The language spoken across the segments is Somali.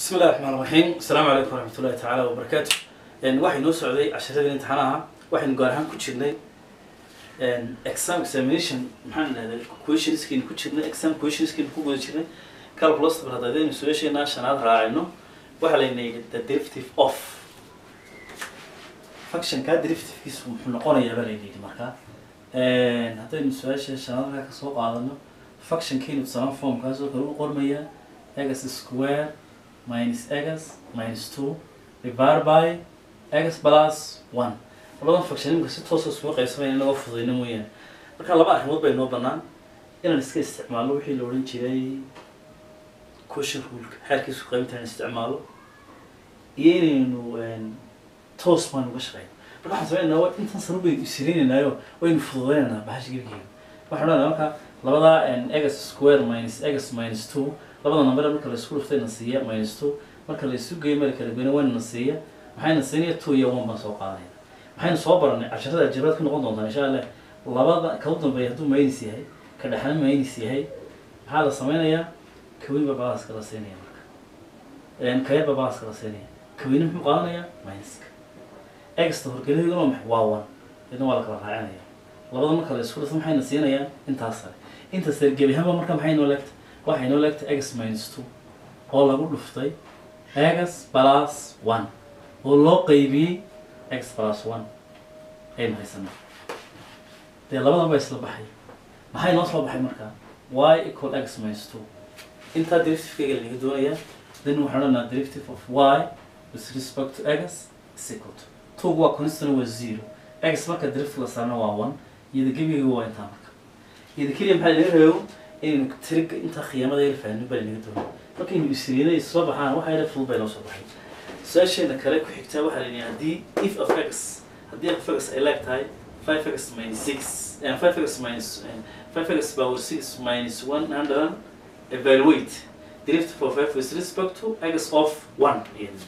bismi illahi raxmaan raxiim asalaamu calaykum waraxmat ullahi tacaala wabarakaatu waxay noo socday casharadii imtixaanaha waxaynu gaar ahaan ku jirnay exam examination maxaan dhahday questionskeenu ku jirnay exam questionskeenu ku guda jirnay calculus bal haddaynu su-aasheenaa shanaad raacayno waxaa layna yidhi the derivative of functionka derivativekiisu muxuu noqonayaa baa layna yidhi markaa haddaynu su-aasha shanaad markaa kasoo qaadano functionkeenu tusalaan formkaasoo kale u qormayaa x square minus x minus two divided by x plus one labadan function imika si toosa isugu qaybsamaya inagoo fududayno mooyaane marka laba arrimood bay noo banaan inaan iska isticmaalno wixii la odhan jiray question ruleka xeerkiisu qaybinta inaan isticmaalo iyo inaynu toos baan uga shaqeyno marka waxaan sameynaa waa intan sano baynu isirinaynaayo waynu fududaynaynaa bahasha gebigeeda waxaan odhanaa marka labada x square minus x minus two labada number marka la isku dhuftay na siiya minus two marka la isu geeyo meel kala goyna wayna na siiya maxayna siinaya two iyo one baan soo qaadanayna maxaynu soo baranay casharada aljabraad ku noqon doontaa insha allah labada ka u dambeeya hadduu minus yahay ka dhexna minus yahay maxaa la sameynayaa kawinba balaaska la siinaya marka kayarba balaaska la siinaya kawina muxuu qaadanayaa minuska exta horgeladeeduna waa maxay waa one idna waa la kala raacinaya labada marka la isku dhufto maxayna siinayaan intaas sare intaas sare gebi ahaanba marka maxay noo leegtay waxay noo leegtay x minus two oo lagu dhuftay x plus one oo loo qaybiyey x plus one aynu haysanaa dee labadan baa isla baxay maxay noo soo baxay markaa y equal x minus two intaa derivativekayga lanaga doonayaa then waxaan odhanaa derivative of y with respect to x is equal to twogu waa constant waa zero x marka derivative la saarna waa one iyada gebigayga waa intaa marka iyada keliya maxaa laga reebo inaynu tiriga intaa khiyaamada yar fahmin baa lanaga doonaya markaynu isriinay isla baxaan waxa yara fudud bay noo soo baxay su-aasheena kale ku xigtaa waxaa layidhi haddii if of x haddii f of x ay leeg tahay five x minus six five x minus five x power six minus one hundred evaluate derivative of f with respect to x of one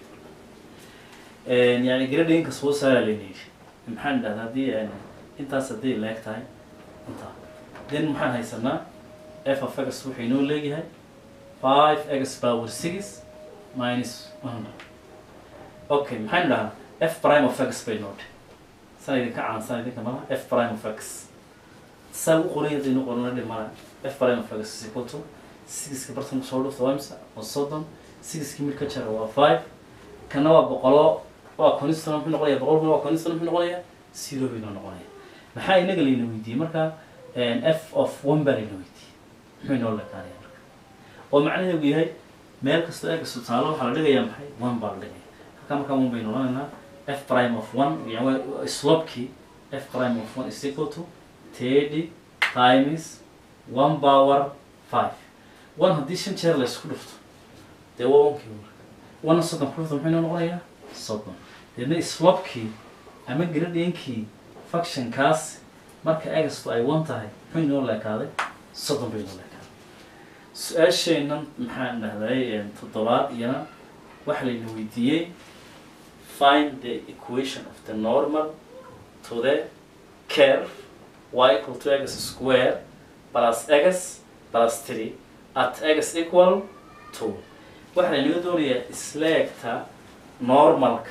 yani gradinka soo saara layna yidhi maxaan dhahdaa haddii intaas haddii leeg tahay intaa then maxaan haysanaa f of x wuxuu inoo leeyahay five x power six minus one hundred okay maxaynu dhahaa f prime of x bay noo dhe sana idinka caansan idinka malaha f prime of x saa u qoran hadaynu qorana dhe mala f prime of x is equal to sixka bartanka soo dhufta waa imsa waa soddon sixkii mid ka jara waa five kana waa boqolo waa constant muxuu noqonaya boqolkuna waa constant muxuu noqonaya zero bay noo noqonaya maxaa inaga layna weydiiyey marka f of one baa layna weydiiyey muxuu inoo lekaanaya marka oo macnaheedu yahay meel kastoo eegasta taalo waxaa la dhigayaa maxay one baa la dhigaya halkaa markaa one baynu odhanaynaa f prime of one yani slopkii f prime of one is equal to thirty times one power five one haddii shan jeer la isku dhufto dee waa onkii marka one soddon ku dhufto muxuu inoo noqonayaa soddon deedna slopkii ama gradienkii functionkaas marka egastu ay one tahay muxuu inoo leekaaday soddon bay inoo leekaaday su-aasheennan maxaan dhahday toddobaad iyana waxaa layna weydiiyey find the equation of the normal to the curve y equal to x square plus x plus three at x equal two waxaa laynaga doonayaa isleegta normalka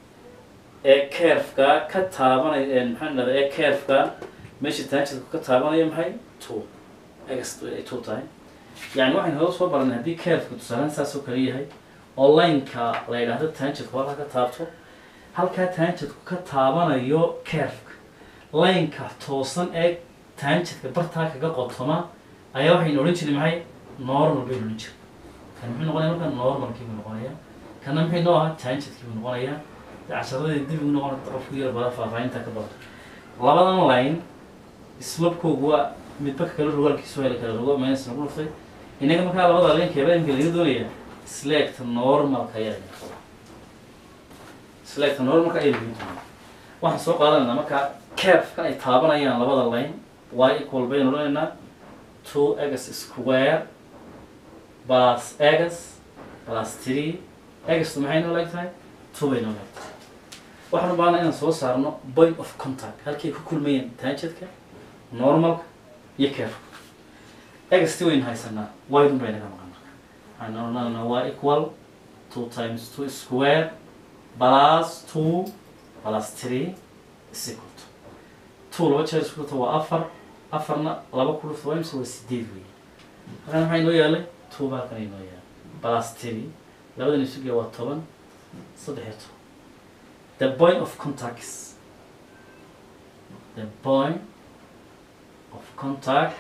ee curveka ka taabanaya maxaan dhahday ee curveka meesha taanjidku ka taabanaya maxay two x ay two tahay yani waxaynu hada soo baranay haddii curveka tusaalaan saas oo kale yahay oo lineka la yidhaahdo taanjidku halkaa ka taabto halkaa taanjidku ka taabanayo curveka lineka toosan ee taanjidka bartaa kaga qotoma ayaa waxaynu odhan jiray maxay normal baynu odhan jiray kan muxuu noqonaya marka normalkii buu noqonaya kana muxuu noo ahaa taanjidkii buu noqonaya casharadii dib ugu noqon qofku yar bada faahfaahinta ka badan labadan line slopkoogu waa midba kala rogaalkiisu hela kala rogo minus nagu dhuftay inaga markaa labada linkeeba imka laga doonaya selecta normalka ayaa laga qabaa selecta normalka ayaa laga doonaya waxaan soo qaadanayna markaa curve-ka ay taabanayaan labada line y equal baynu odhanaynaa two x square plus x plus three xtu maxay noo leeg tahay two bay noo leeg tahay waxaan u baahana inaan soo saarno point of contact halkay ku kulmayeen taanjadka normalka iyo curve xt waynu haysanaa ydun bay naga maqan marka waxaan odhananaa waa equal two times two square plus two plus three is equal to two laba jeer isku dhufta waa afar afarna laba ku dhufta waa imse waa sideed wey halkan maxaa inoo yaalay two baa halkan inoo yaalay plus three labadan isugeya waa toban saddex iyo toban the point of contact is the point of contact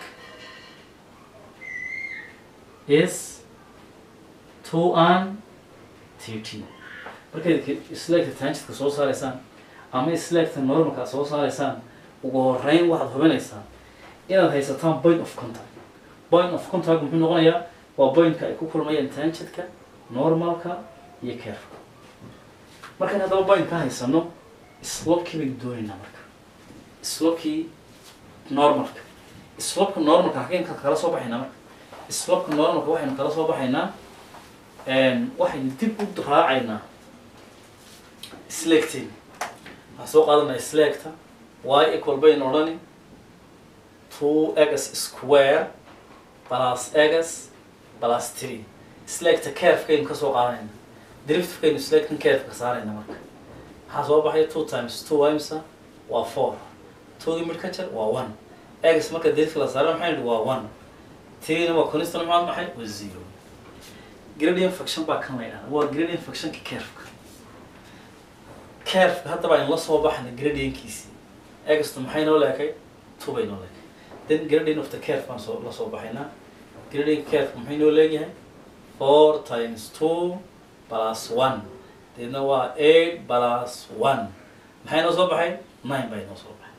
is two and thirteen markayd isleegta taanjidka soo saaraysaan ama isleegta normalka soo saaraysaan ugu horeyn waxaad hubinaysaan inaad haysataan point of contact point of contact muxuu noqonayaa waa pointka ay ku kulmayaan taanjidka normalka iyo carefka markaan haddaba point ka haysano slopkii baynu doonaynaa marka slopkii normalka slopka normalka halkeen kala soo baxaynaa marka slopka normalka waxaynu kala soo baxaynaa waxaynu dib u raacaynaa sleegteen waxaan soo qaadanaa sleegta y equal baynu odhani two x square plus x plus three sleegta carefkaynu kasoo qaadanayna derivativekaynu sleegtan carefka saarayna marka maxaa soo baxaya two times two imsa waa four twogii mid ka jar waa one x marka derivative la saara maxay nihi waa one three-na waa constant maxaa maxay waa zero gradient function baa kan la yidhahda waa gradient functionka carefka carefka hadda baan la soo baxnay gradientkiisii extu maxay noo leekay two bay noo leekay then gradient of the caref baan soo la soo baxaynaa gradient carefka maxay noo leeyahay four times two plus one deedna waa eight plus one maxay noo soo baxay nine bay noo soo baxay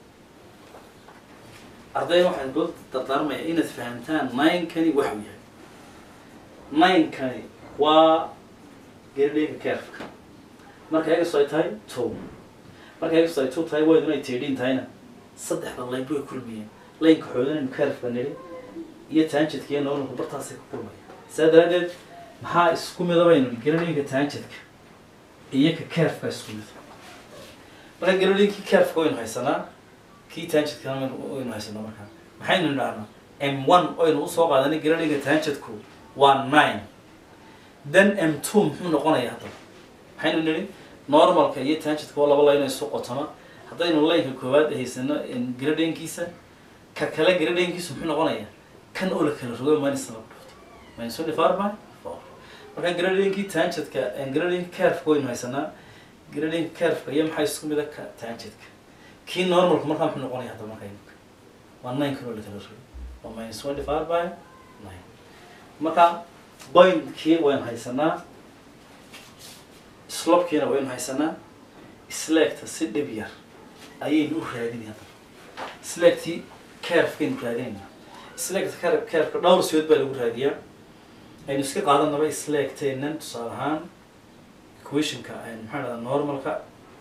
arday waxaan ku dardaarmaya inaad fahamtaan nine-kani waxuu yahay nine-kani waa gradient carefka marka egas ay tahay two marka egas ay two tahay waydun ay tiidhin tahayna saddexda laynbu ay kulmayeen laynka xoodanaynu carefka nidhi iyo taanjidka iyo noolunku bartaasay ku kulmaya saa daraaddeed maxaa isku midabaynu gradinka taanjidka iyo ka carefka isku mid marka gradinki carefka waynu haysanaa kii taanjidkana waynu haysanaa markaa maxaynu nidhahnaa m one oynu usoo qaadanay gradinka taanjidku waa nine then m two muxuu noqonayaa haddaba maxaynu nidhi normalka iyo taanjidka waa laba layno isu qotoma haddaynu laynka koowaad haysano gradinkiisa ka kale gradinkiisu muxuu noqonayaa kan oo la kala rogo minus laba dhufto minus twenty four by four marka gradinkii taanjidka gradinka carefka waynu haysanaa gradinka carefka iyo maxaa isku mida ka taanjidka kii normalka markaa muxuu noqonaya hadda marka imika waa nine kan oo la kala rogo waa minus twenty four by nine marka pointkii waynu haysanaa slopkiina waynu haysanaa sleegta si dhib yar ayaynu u raadinay hadda sleegtii carefkaynu raadinaynaa sleegta care carefka dhowr siyood baa lagu raadiyaa aynu iska qaadanaba sleegteennan tusaale ahaan equationka maxaa dhahdaa normalka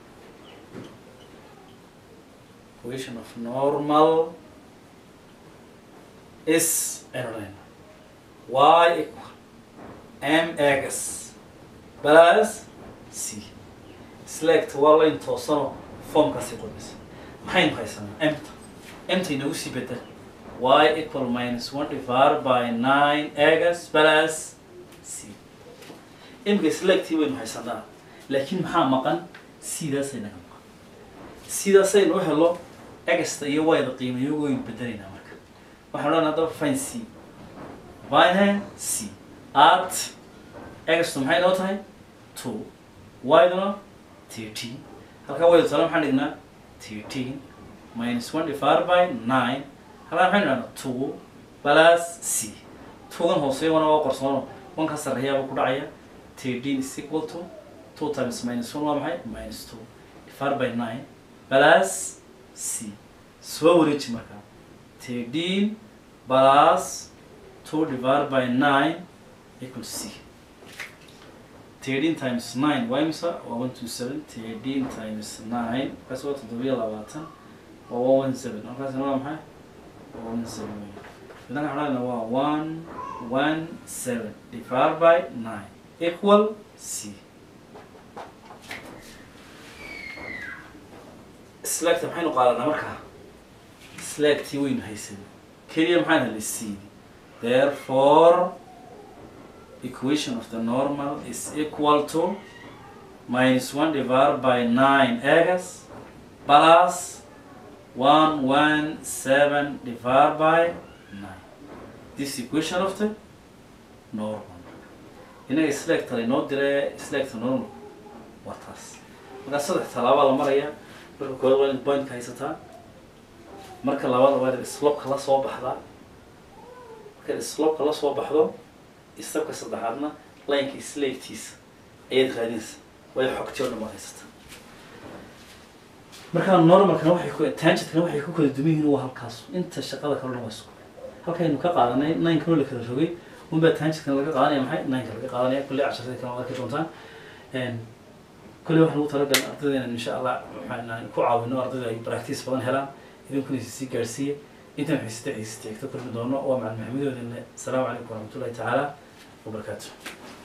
equation of normal is aynu odhanayna y equal m x plus c sleegta waa layn toosano formkaasi qodmaysa maxaynu haysanaa emta emta inagu sii bedel y equal minus one divided by nine x plus c imika sleegtii waynu haysanaa laakiin maxaa maqan sidaasay naga maqan sidaasaynu u helo egasta iyo wayda qiimayo waynu bedelaynaa marka waxaan odhan haddaba fine c fine c at egastu maxay noo tahay two yduna thirteen halkaa wayda tala maxaan dhignaa thirteen minus one divided by nine halkaa maxaynu dhahnaa two plus c tugan hooseeya wana waa qorsoono wanka sarreeyaaba ku dhacaya thirteen is equal to two times minus one waa maxay minus two divided by nine plus c soo wareeji markaa thirteen plus two divided by nine equal to c thirteen times nine waa imisa waa one two seven thirteen times nine markaas waa toddobiyo labaatan waa one one seven markaasna waa maxay waa one seven wey idan waxaan waa one one seven divided by nine equal c slagta maxaynu qaadanaa markaa slagtii waynu haysan keliya maxaan helay c therefore equation of the normal is equal to minus 1 divided by 9 x plus 117 divided by 9 this equation of the normal inaga selector inoo dire selector normal waa taas markaa saddex tallaabaa la maraya marka koowaad waa inaad pointka haysataa marka labaad waa inaad slopka la soo baxdaa markaad slopka la soo baxdo istabka saddexaadna lineka slavekiisa ayaad raadinaysa waayo xogtii oo dhan baad haysataa markaa normalkana waxay ku tangentkana waxay ku kala duwan yihiin waa halkaas inta shaqada kale dhan waa isku halkaynu ka qaadanay ninekano la kala rogay unbaa tangentkana laga qaadanaya maxay nineka laga qaadanaya kulley casharada kale waad arki doontaan kulley waxaan ugu talagalay ardayda insha allah waxaan ku caawino ardayda ay practice badan helaan idinkuna sii gaarsiiya intaan xiisata xiisata xigta kulmi doono waa macalin maxamedoodinle asalaamu calaykum waraxmatullahi tacaala wabarakaatu